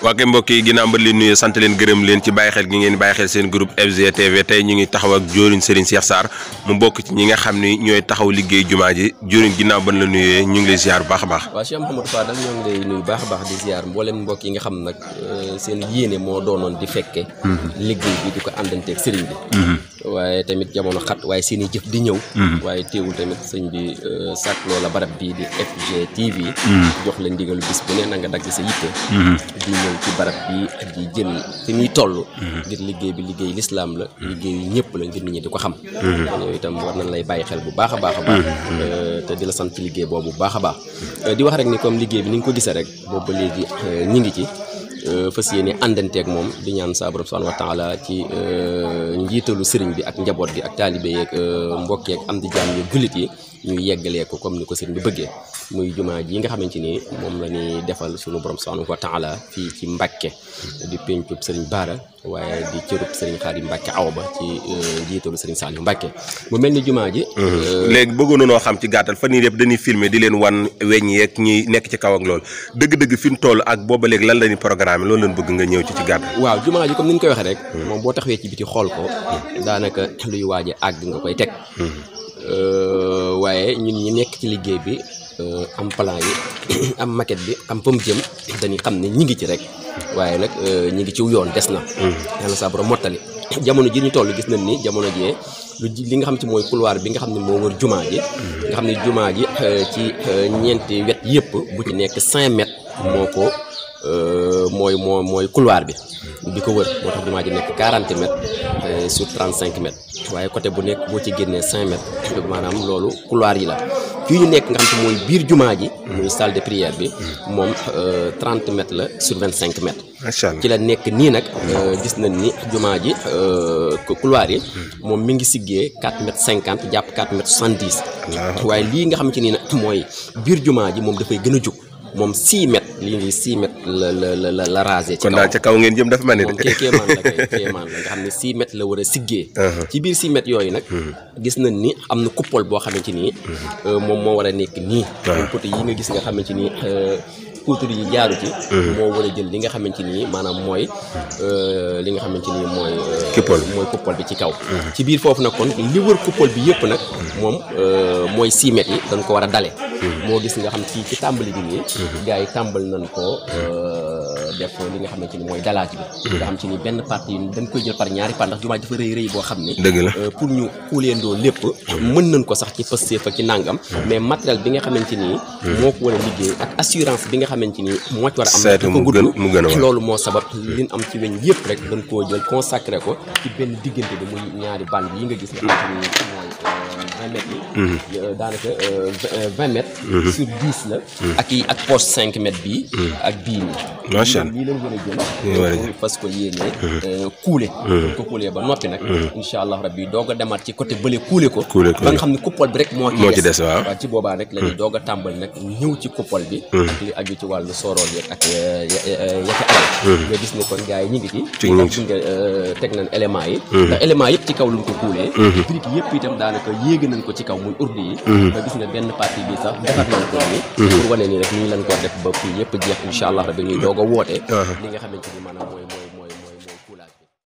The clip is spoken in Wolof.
waa kay mbokk yi ginnaaw ba leen nuyee sant leen gërëm leen ci bàyyi xel gi ngeen bàyyi xel seen groupe FGTV tey ñu ngi taxaw ak Diorine Serigne Cheikh Sarr mu bokk ci ñi nga xam ni ñooy taxaw liggéey jumaa ji Diorine ginnaaw ban la nuyee ñu ngi lay ziar bu baax a baax waaw Cheikh Mouhamadou Fadal ñoo ngi lay nuyu baax a baax di ziar mboolem mbokk yi nga xam nag seen yéene moo doonoon di fekke liggéey bi di ko àndanteeg sëriñ bi waaye tamit jamono xat waaye seen i jëf di ñëw waaye teewul tamit sëñ bi sàkk loola barab bii di FGTV jox la ndigalu bis bu ne na nga dagg sa yitte di ñëw ci barab bi di jël fi muy toll ngir liggéey bi liggéey lislaam la liggéey ñëpp la ngir nit ñi di ko xam kon yow itam war nañ lay bàyyi xel bu baax a baax a baax te di la sant ci liggéey boobu bu baax a baax di wax rek ni comme liggéey bi ni nga ko gisee rek boobu ba léegi ñi ngi ci fas yéene àndanteeg moom di ñaan saa borom subhanahu wa taala ci njiitalu sëriñ bi ak njaboot gi ak taalibe yeeg mbokk yeeg am di jaam yi jullit yi ñu yeggalee ko comme ni ko sëriñ bi bëggee muy jumaa ji nga xamante ni moom la ñuy defal sunu borom subhanahu wa taala fii ci Mbàkke di pencub sëriñ Baara waaye di cërub sëriñ Xaadim Mbàkke aw ba ci njiitalu sëriñ Saliou Mbàkke mu mel ni jumaa ji léegi bëggoon noo xam ci gàttal fan yii yëpp dañuy filmer di leen wan weñ yeeg ñi nekk ci kaw ak loolu dëgg-dëgg fi mu toll ak booba léegi lan la ñuy programme loolu leen bëgg nga ñëw ci ci gàttal waaw jumaa ji comme ni ñu koy waxee rek moom boo taxawee ci biti xool ko daanaka luy waaje àgg nga koy teg waaye ñun ñi nekk ci liggéey bi am plan yi am maquette bi am fa mu jëm dañuy xam ne ñi ngi ci rek waaye nag ñi ngi ciw yoon des na yàlla saa borom mottali jamono ji ñu toll gis nañ ni jamono jee lu li nga xam ci mooy couloir bi nga xam ne moo wër jumaa ji nga xam ne jumaa ji ci ñeenti wet yëpp bu ci nekk 5 mètres moo ko mooy moo mooy couloir bi bi ko wër moo tax jumaa ji nekk 40 mètres sur 35 mètres waaye côté bu nekk boo ci génnee 5 mètres maanaam loolu couloir yi la fii ñu nekk nga xam te mooy biir jumaa ji muy salle de prière bi moom 30 mètres la sur 25 mètres macha allah ci la nekk nii nag gis nañ ni jumaa ji couloir yi moom mi ngi siggee 4 mètres 50 jàpp 4 mètres 70 waaye lii nga xam ci nii nag mooy biir jumaa ji moom dafay gën a jug moom 6 mètres lii ngi 6 mètres la la la la rasé. ci kon daal ca kaw ngeen jëm dafa mel ni moom kay kéemaan la kay kéemaan la nga xam ne 6 mètres la war a siggee. ci biir 6 mètres yooyu nag. gis nañ ni am na coupole boo xamante ni moom moo war a nekk nii. waaw côté yi nga gis nga xamante ni. poutre yi jaaru ci moo war a jël li nga xamante ni maanaam mooy li nga xamante ni mooy coupole mooy coupole bi ci kaw ci biir foofu nag kon li wër coupole bi yëpp nag moom mooy 6 mètres yi dañ ko war a dale moo gis nga xam fii ci tàmbali bi nii gars yi tàmbal nañ ko def li nga xamante ni mooy dalaaj bi nga xam ci ni benn partie dañ koy jël par ñaari part ndax jumaa dafa rëy rëy boo xam ni dëgg la pour ñu kuuleendoo lépp mën nañ ko sax ci pëstee fa ci nàngam mais matériel bi nga xamante ni moo ko war a liggéey ak assurance bi nga xamante ni moo ci war a am saytu mu gën mu gën a war loolu moo sabab liñ am ci weñ yëpp rek dañ koo jël consacré ko ci benn diggante bi muy ñaari band yi nga gis nga xamante ni mooy vingt mètres yi daanaka vingt mètres sur dix la ak yi ak poche cinq mètres bii ak bii nii macha allah lii lañ war a jël fas ko yéenee kuule ko kuulee ba noppi nag incha allah rabbi doog a demaat ci côté bële kuule ko kuule ko ba nga xam ne coupole bi rek moo moo ci des waaw waaw ci boobaa rek la ñuy doog a tàmbali nag ñëw ci coupole bi ak li aju ci wàllu soorool yeeg ak yaki alal nga gis ne kon gars yi ñu ngi ci ci ñu ngi ci nga teg nañ éléments yi ndax éléments yëpp ci kaw luñ ko kuulee brique yëpp itam daanaka yéegi nañ ko ci kaw muy urdi yi nga gis ne benn partie bi sax defar nañ ko ni pour wane ni rek nii lañ ko def ba fii yëpp jeex incha allah rabbi ñuy doog a woote li nga xamante ni maanaam mooy